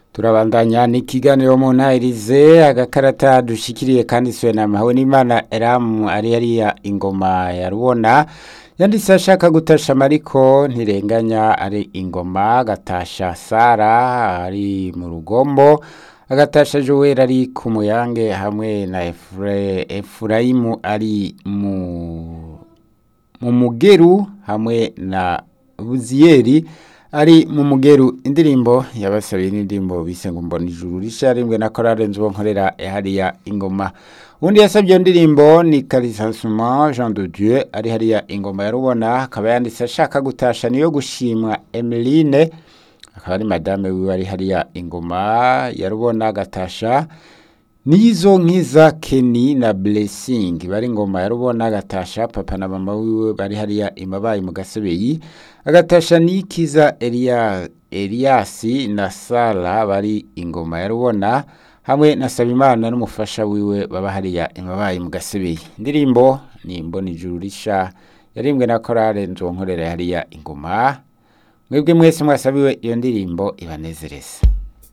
turabandanya n'ikiganiro mu ntahirize agakarata dushikiriye kandi siwe na mawe n'imana eramu ari hariya ingoma ya rubona yanditse ashaka gutasha mariko ntirenganya ari ingoma agatasha sara ari mu rugombo agatasha joel ari ku muyange hamwe na Efure- efurayimu ari mu mu mugeru hamwe na buziyeri ari mu mugeru indirimbo yabasabiye n'indirimbo bise ngo mbona ijuru risha rimwe na korale nzubo nkorera hariya ingoma undi yasabye iyo ndirimbo ni karisansuma jean de dieu ari hariya ingoma ya rubona akaba yanditse ashaka gutasha niyo gushimwa emeline akaba ari madame wiwe ari hariya ingoma ya rubona agatasha nizo nkiza Kenny na Blessing bari ngoma ya rubona agatasha papa na mama wiwe bari hariya imabaye mu gasebeyi agatasha nikiza Elia Eliasi na Sara bari ingoma ya rubona hamwe na Sabimana n'umufasha wiwe baba hariya imabaye mu gasebeyi indirimbo ni mboni ijuru risha yarimbwe na korale nzonkorera hariya ingoma mwebwe mwese mwasabiwe iyo ndirimbo ibanezereza